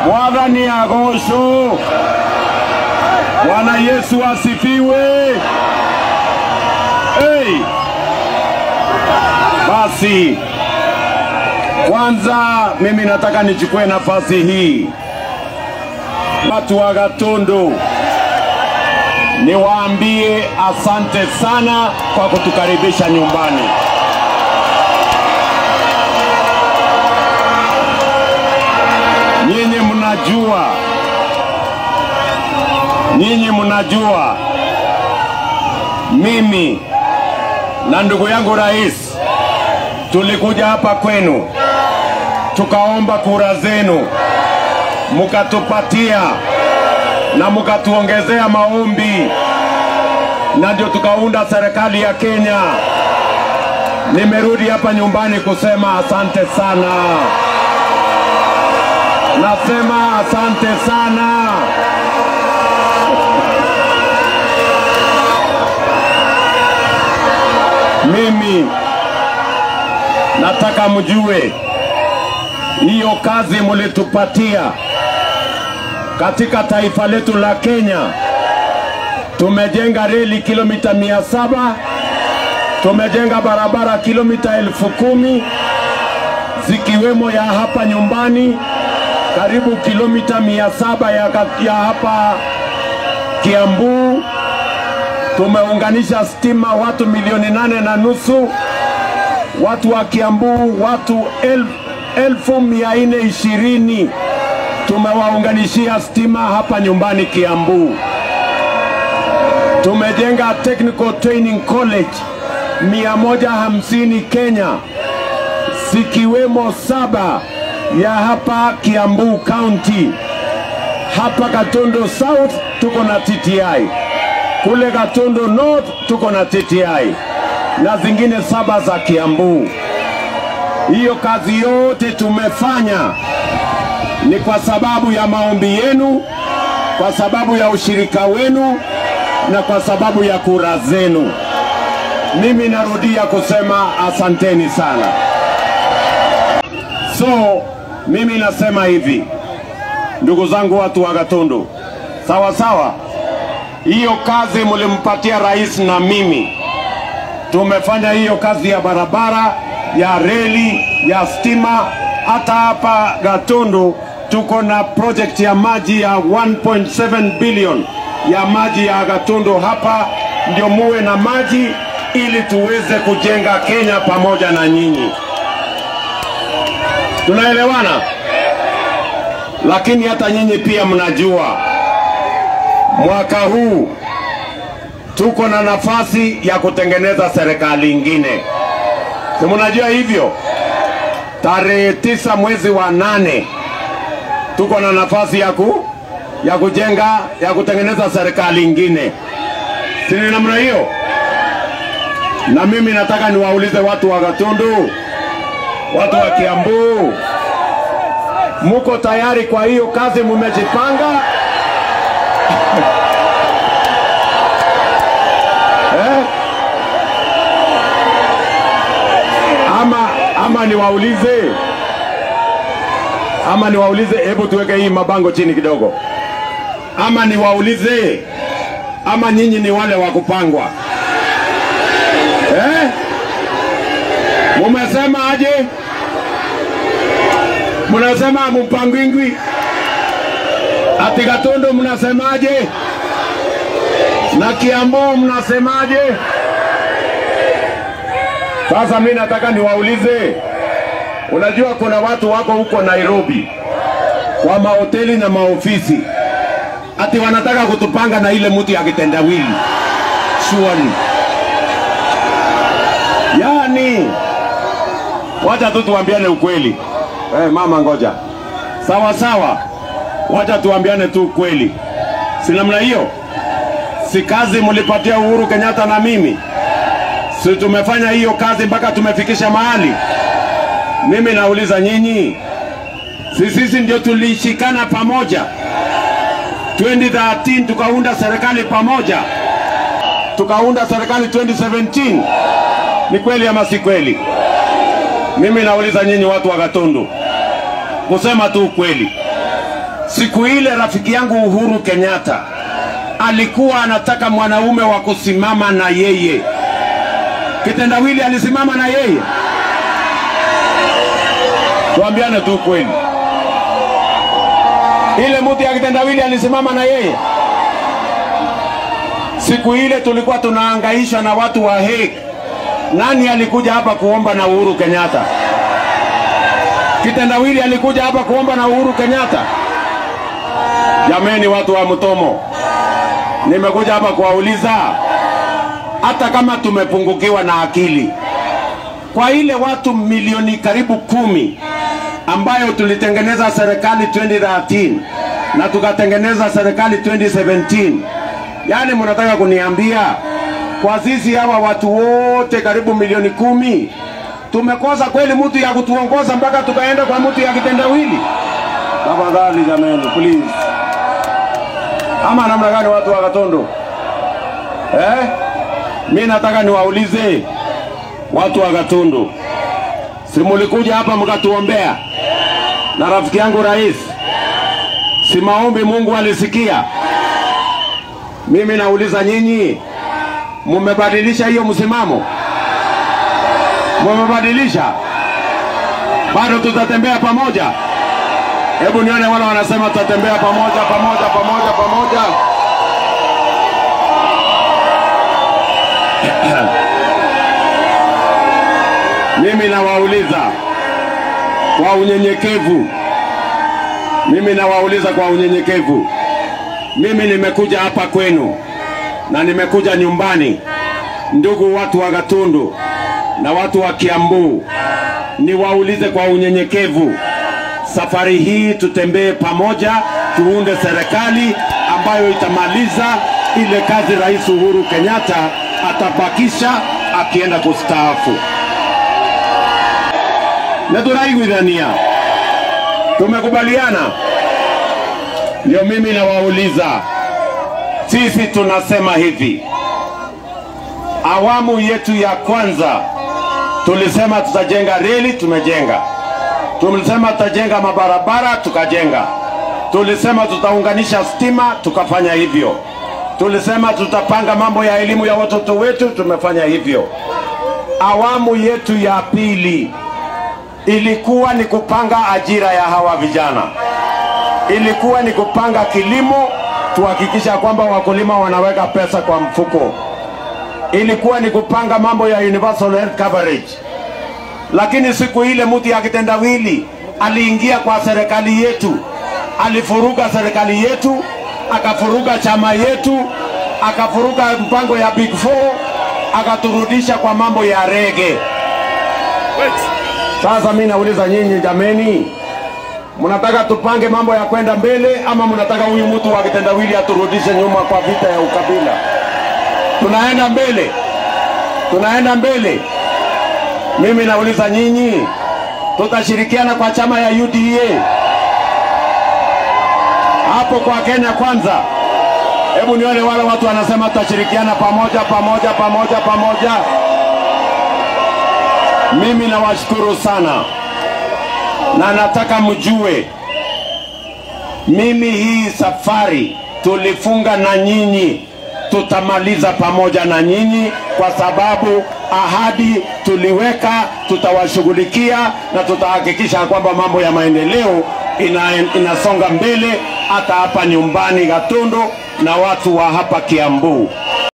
Mwathani agocwo. Bwana Yesu asifiwe. Hey. Basi kwanza mimi nataka nichukue nafasi hii, watu wa Gatundu, niwaambie asante sana kwa kutukaribisha nyumbani. Nyinyi mnajua, nyinyi mnajua mimi na ndugu yangu rais tulikuja hapa kwenu tukaomba kura zenu, mukatupatia na mukatuongezea maombi, na ndio tukaunda serikali ya Kenya. Nimerudi hapa nyumbani kusema asante sana, nasema asante sana. Mimi nataka mjue hiyo kazi mulitupatia katika taifa letu la Kenya. Tumejenga reli kilomita mia saba tumejenga barabara kilomita elfu kumi zikiwemo ya hapa nyumbani karibu kilomita mia saba ya, ya hapa Kiambu. Tumeunganisha stima watu milioni nane na nusu, watu wa Kiambu watu elfu elfu mia nne ishirini tumewaunganishia stima hapa nyumbani Kiambu. Tumejenga Technical Training College mia moja hamsini Kenya, zikiwemo saba ya hapa Kiambu County. Hapa Gatondo South tuko na TTI, kule Gatondo North tuko na TTI na zingine saba za Kiambu. Hiyo kazi yote tumefanya ni kwa sababu ya maombi yenu, kwa sababu ya ushirika wenu na kwa sababu ya kura zenu. Mimi narudia kusema asanteni sana. So mimi nasema hivi, ndugu zangu, watu wa Gatundu, sawa sawa, hiyo kazi mlimpatia rais na mimi tumefanya hiyo kazi ya barabara ya reli ya stima. Hata hapa Gatundu tuko na project ya maji ya 1.7 billion ya maji ya Gatundu hapa, ndio muwe na maji ili tuweze kujenga Kenya pamoja na nyinyi. Tunaelewana? Lakini hata nyinyi pia mnajua mwaka huu tuko na nafasi ya kutengeneza serikali ingine, si mnajua hivyo? Tarehe tisa mwezi wa nane tuko na nafasi ya, ku, ya kujenga ya kutengeneza serikali ingine, si ni namna hiyo? Na mimi nataka niwaulize watu wa Gatundu, watu wa Kiambu, muko tayari kwa hiyo kazi? Mumejipanga? eh? ama ama niwaulize ama niwaulize, hebu tuweke hii mabango chini kidogo, ama niwaulize, ama nyinyi ni wale wa kupangwa eh? Mumesema aje? Mnasema mpangwingwi ati Gatundu mnasemaje? na Kiambu mnasemaje? Sasa mi nataka niwaulize, unajua kuna watu wako huko Nairobi kwa mahoteli na maofisi, ati wanataka kutupanga na ile mtu ya kitendawili shuani. Yani wacha tu tuambiane ukweli. Eh, mama ngoja, sawa sawa, wacha tuambiane tu ukweli, si namna hiyo? si kazi mlipatia Uhuru Kenyatta na mimi, si tumefanya hiyo kazi mpaka tumefikisha mahali. Mimi nauliza nyinyi, si sisi ndio tulishikana pamoja 2013 tukaunda serikali pamoja, tukaunda serikali 2017. Ni kweli ama si kweli? Mimi nauliza nyinyi watu wa Gatundu, kusema tu ukweli, Siku ile rafiki yangu Uhuru Kenyatta alikuwa anataka mwanaume wa kusimama na yeye. Kitendawili alisimama na yeye? Tuambiane tu kweli, ile mtu ya kitendawili alisimama na yeye? Siku ile tulikuwa tunahangaishwa na watu wa Hague. Nani alikuja hapa kuomba na Uhuru Kenyatta? Kitendawili alikuja hapa kuomba na Uhuru Kenyatta? Jameni, watu wa Mtomo, nimekuja hapa kuwauliza, hata kama tumepungukiwa na akili, kwa ile watu milioni karibu kumi ambayo tulitengeneza serikali 2013 na tukatengeneza serikali 2017, yaani mnataka kuniambia kwa sisi hawa watu wote karibu milioni kumi tumekosa kweli mtu ya kutuongoza mpaka tukaenda kwa mtu ya kitendawili? Tafadhali jameni, please. Ama namna gani watu wa Katondo eh? Mi nataka niwaulize watu wa Katondo, si mulikuja hapa mkatuombea na rafiki yangu rais, si maombi Mungu alisikia? Mimi nauliza nyinyi, mumebadilisha hiyo msimamo? Mumebadilisha? Bado tutatembea pamoja? Hebu nione wale wanasema tutatembea pamoja pamoja pamoja pamoja. Mimi nawauliza kwa unyenyekevu, mimi nawauliza kwa unyenyekevu, mimi nimekuja hapa kwenu na nimekuja nyumbani, ndugu watu wa Gatundu na watu wa Kiambu, niwaulize kwa unyenyekevu, safari hii tutembee pamoja, tuunde serikali ambayo itamaliza ile kazi Rais Uhuru Kenyatta atabakisha akienda kustaafu. Na tunaiguithania, tumekubaliana. Ndio mimi nawauliza, sisi tunasema hivi, awamu yetu ya kwanza tulisema tutajenga reli, tumejenga. Tulisema tutajenga mabarabara, tukajenga. Tulisema tutaunganisha stima, tukafanya hivyo. Tulisema tutapanga mambo ya elimu ya watoto wetu, tumefanya hivyo. Awamu yetu ya pili ilikuwa ni kupanga ajira ya hawa vijana, ilikuwa ni kupanga kilimo, tuhakikisha kwamba wakulima wanaweka pesa kwa mfuko, ilikuwa ni kupanga mambo ya universal health coverage. Lakini siku ile mtu ya kitendawili aliingia kwa serikali yetu, alifuruga serikali yetu, akafuruga chama yetu, akafuruga mpango ya Big Four, akaturudisha kwa mambo ya rege. Sasa mi nauliza nyinyi jameni, mnataka tupange mambo ya kwenda mbele ama mnataka huyu mtu wa kitendawili aturudishe nyuma kwa vita ya ukabila? Tunaenda mbele, tunaenda mbele. Mimi nauliza nyinyi, tutashirikiana kwa chama ya UDA hapo kwa Kenya Kwanza? Hebu nione wale watu wanasema tutashirikiana pamoja pamoja pamoja pamoja. Mimi nawashukuru sana na nataka mjue, mimi hii safari tulifunga na nyinyi, tutamaliza pamoja na nyinyi, kwa sababu ahadi tuliweka, tutawashughulikia na tutahakikisha kwamba mambo ya maendeleo ina, inasonga mbele hata hapa nyumbani Gatundu na watu wa hapa Kiambu.